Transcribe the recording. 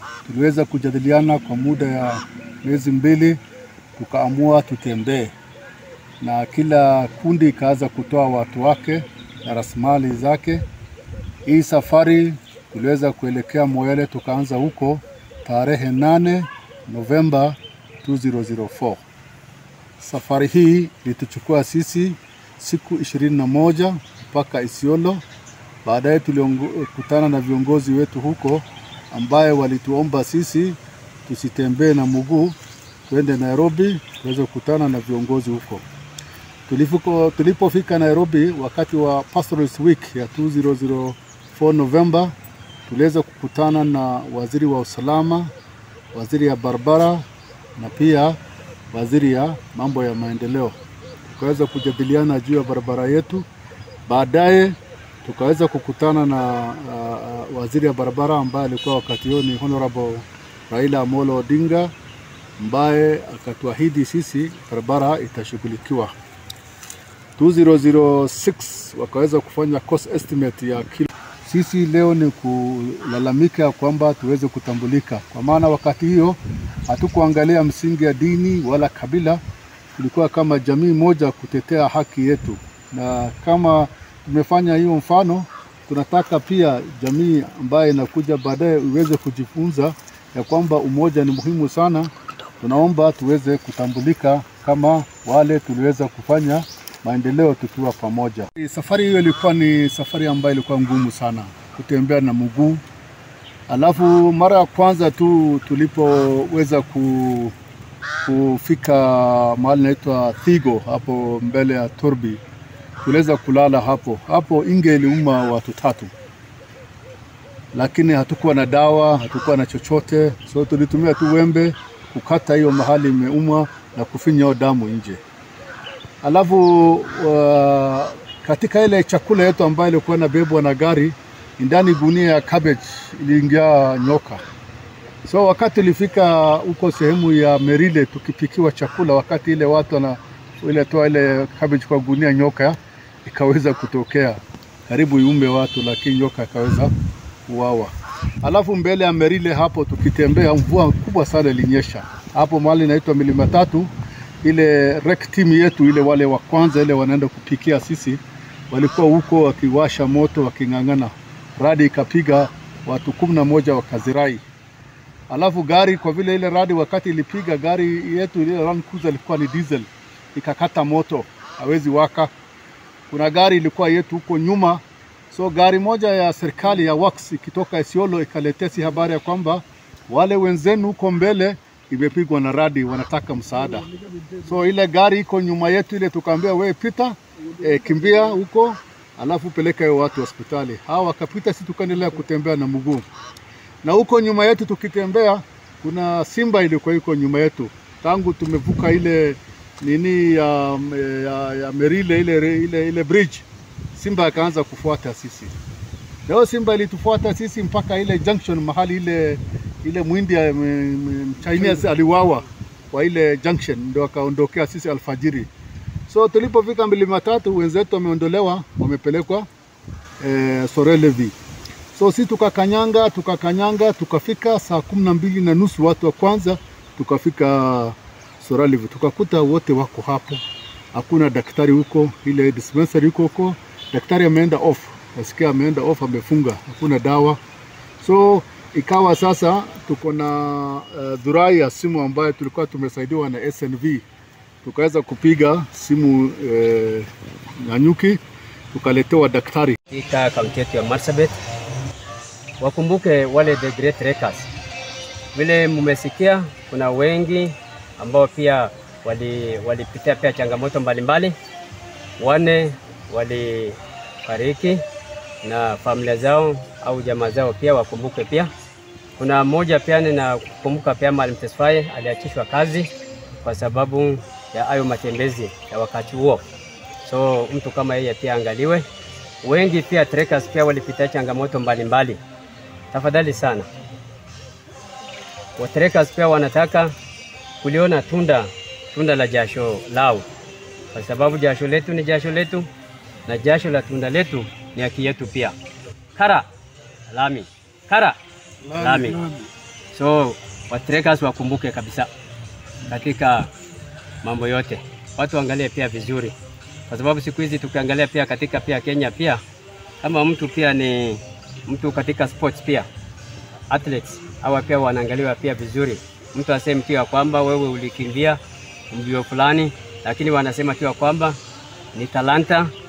tuliweza kujadiliana kwa muda ya miezi mbili, tukaamua tutembee, na kila kundi ikaanza kutoa watu wake na rasilimali zake. Hii safari tuliweza kuelekea Moyale, tukaanza huko tarehe 8 Novemba 2004. Safari hii ilituchukua sisi siku ishirini na moja mpaka Isiolo. Baadaye tulikutana na viongozi wetu huko ambaye walituomba sisi tusitembee na mguu, tuende Nairobi tuweze kukutana na viongozi huko. Tulifuko, tulipofika Nairobi wakati wa Pastoralist Week ya 2004 Novemba, tuliweza kukutana na waziri wa usalama, waziri ya barabara na pia waziri ya mambo ya maendeleo. Tukaweza kujadiliana juu ya barabara yetu. Baadaye tukaweza kukutana na uh, waziri ya barabara ambaye alikuwa wakati huo ni Honorable Raila Amolo Odinga ambaye akatuahidi sisi barabara itashughulikiwa. 2006 wakaweza kufanya cost estimate ya kilo. Sisi leo ni kulalamika kwamba tuweze kutambulika, kwa maana wakati hiyo hatukuangalia msingi ya dini wala kabila, tulikuwa kama jamii moja kutetea haki yetu, na kama tumefanya hiyo mfano, tunataka pia jamii ambayo inakuja baadaye iweze kujifunza ya kwamba umoja ni muhimu sana. Tunaomba tuweze kutambulika kama wale tuliweza kufanya maendeleo tukiwa pamoja. Safari hiyo ilikuwa ni safari ambayo ilikuwa ngumu sana, kutembea na mguu. Alafu mara ya kwanza tu tulipoweza ku, kufika mahali inaitwa Thigo hapo mbele ya Turbi, tuliweza kulala hapo hapo. Inge iliuma watu tatu, lakini hatukuwa na dawa, hatukuwa na chochote, so tulitumia tu wembe kukata hiyo mahali imeumwa na kufinya hiyo damu nje. Alafu uh, katika ile chakula yetu ambayo ilikuwa inabebwa na gari, ndani gunia ya cabbage iliingia nyoka. So wakati ilifika huko sehemu ya Merile tukipikiwa chakula, wakati ile watu wana ile toa ile cabbage kwa gunia, nyoka ikaweza kutokea karibu iume watu, lakini nyoka ikaweza kuuawa. Alafu mbele ya Merile hapo tukitembea, mvua kubwa sana ilinyesha hapo mahali inaitwa milima tatu ile rec team yetu ile wale wa kwanza ile wanaenda kupikia sisi, walikuwa huko wakiwasha moto waking'ang'ana, radi ikapiga watu kumi na moja wakazirai. Alafu gari kwa vile ile radi wakati ilipiga gari yetu ile Land Cruiser ilikuwa ni diesel, ikakata moto, hawezi waka. Kuna gari ilikuwa yetu huko nyuma, so gari moja ya serikali ya Works ikitoka Isiolo ikaletea si habari ya kwamba wale wenzenu huko mbele imepigwa na radi, wanataka msaada. So ile gari iko nyuma yetu ile, tukaambia we pita, e, kimbia huko, alafu peleka hiyo watu hospitali. Hawa wakapita, si tukaendelea kutembea na mguu, na huko nyuma yetu tukitembea, kuna simba ilikuwa iko nyuma yetu tangu tumevuka ile nini ya, ya, ya Merile ile, ile, ile bridge, simba akaanza kufuata sisi. Leo simba ilitufuata sisi mpaka ile junction mahali ile ile mwindi Chinese aliwawa kwa ile junction, ndio akaondokea sisi alfajiri. So tulipofika milima tatu, wenzetu wameondolewa, wamepelekwa eh, Sorelevi. So si tukakanyanga tukakanyanga, tukafika saa kumi na mbili na nusu watu wa kwanza tukafika Sorelevi, tukakuta wote wako hapo, hakuna daktari huko, ile dispensary huko huko, daktari ameenda off, nasikia ameenda off, amefunga, hakuna dawa so ikawa sasa tuko na uh, dhurai ya simu ambayo tulikuwa tumesaidiwa na SNV, tukaweza kupiga simu uh, Nanyuki, tukaletewa daktari katika kaunti yetu ya Marsabit. Wakumbuke wale the great trekkers, vile mmesikia, kuna wengi ambao pia walipitia wali pia changamoto mbalimbali, wane walifariki na familia zao au jamaa zao pia wakumbuke pia kuna mmoja pia na kukumbuka pia Mwalimu Tesfaye aliachishwa kazi kwa sababu ya hayo matembezi ya wakati huo, so mtu kama yeye pia angaliwe. Wengi pia trekkers pia walipitia changamoto mbalimbali. Tafadhali sana, wa trekkers pia wanataka kuliona tunda tunda la jasho lao, kwa sababu jasho letu ni jasho letu na jasho la tunda letu ni haki yetu pia. Kara lami kara lami, lami. So watrekkers wakumbuke kabisa katika mambo yote, watu waangalie pia vizuri, kwa sababu siku hizi tukiangalia pia katika pia Kenya pia kama mtu pia ni mtu katika sports pia athletes hawa pia wanaangaliwa pia vizuri. Mtu aseme tu ya kwamba wewe ulikimbia mbio fulani, lakini wanasema tu ya kwamba ni talanta